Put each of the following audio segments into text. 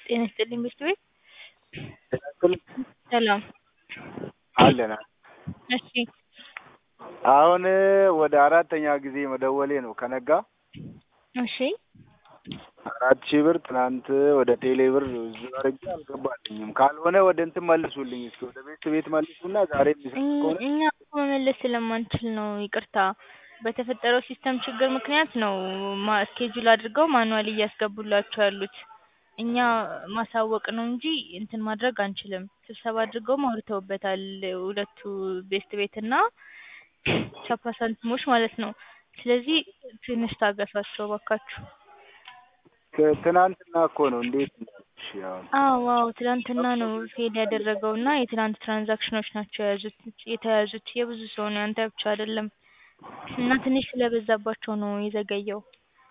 ጤና ይስጥልኝ ምርት ቤት ትክክል ሰላም አለን እሺ አሁን ወደ አራተኛ ጊዜ መደወሌ ነው ከነጋ እሺ አራት ሺህ ብር ትናንት ወደ ቴሌ ብር እዚሁ አድርጌ አልገባልኝም። ካልሆነ ወደ እንትን መልሱልኝ እስኪ ወደ ቤት ቤት መልሱና ዛሬ የሚሰጥ ከሆነ እኛ እኮ መመለስ ስለማንችል ነው ይቅርታ። በተፈጠረው ሲስተም ችግር ምክንያት ነው ማ ስኬጁል አድርገው ማኑዋሊ እያስገቡላችሁ ያሉት። እኛ ማሳወቅ ነው እንጂ እንትን ማድረግ አንችልም። ስብሰባ አድርገውም አውርተውበታል ሁለቱ ቤስት ቤት እና ቻፓ ሳንቲሞች ማለት ነው። ስለዚህ ትንሽ ታገሷቸው እባካችሁ። ት- ትናንትና እኮ ነው እንዴት እሺ አሁን አዎ አዎ ትላንትና ነው ፌል ያደረገው እና የትላንት ትራንዛክሽኖች ናቸው የያዙት የተያዙት የብዙ ሰው ነው ያንተ ብቻ አይደለም። እና ትንሽ ስለበዛባቸው ነው የዘገየው።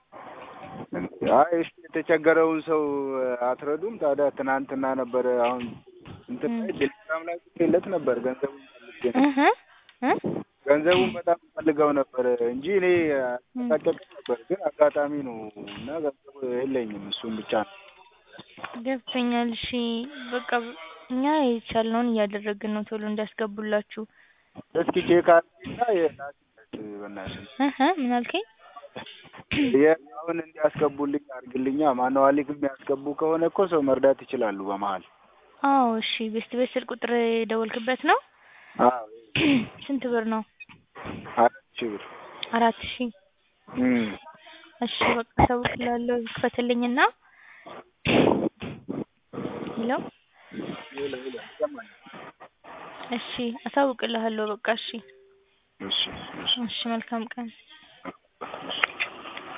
አይ እሺ የተቸገረውን ሰው አትረዱም ታዲያ? ትናንትና ነበረ አሁን እንትን ላይ ቴሌግራም ላይ ጽፌለት ነበር ገንዘቡን ፈልጌ ነው እህ እ ገንዘቡን በጣም ፈልገው ነበር እንጂ እኔ አጠቃቀቅ ነበር፣ ግን አጋጣሚ ነው እና ገንዘቡ የለኝም። እሱን ብቻ ነው ገብቶኛል። እሺ በቃ እኛ የቻልነውን እያደረግን ነው ቶሎ እንዲያስገቡላችሁ። እስኪ ቼክ አድርጊና የላኪለት በእናትሽ እህ ምን አልከኝ? የአሁን እንዲያስገቡልኝ አድርግልኛ። ማንዋሊክ የሚያስገቡ ከሆነ እኮ ሰው መርዳት ይችላሉ በመሀል። አዎ እሺ ቤስት ቤት ስልክ ቁጥር የደወልክበት ነው? አዎ ስንት ብር ነው? አራት ሺህ ብር አራት ሺህ እም እሺ በቃ እሰውልልሃለሁ ክፈትልኝና ሄሎ ሌላ ሌላ ይሰማኛል። እሺ አሳውቅልሃለሁ በቃ እሺ እሺ እሺ እሺ መልካም ቀን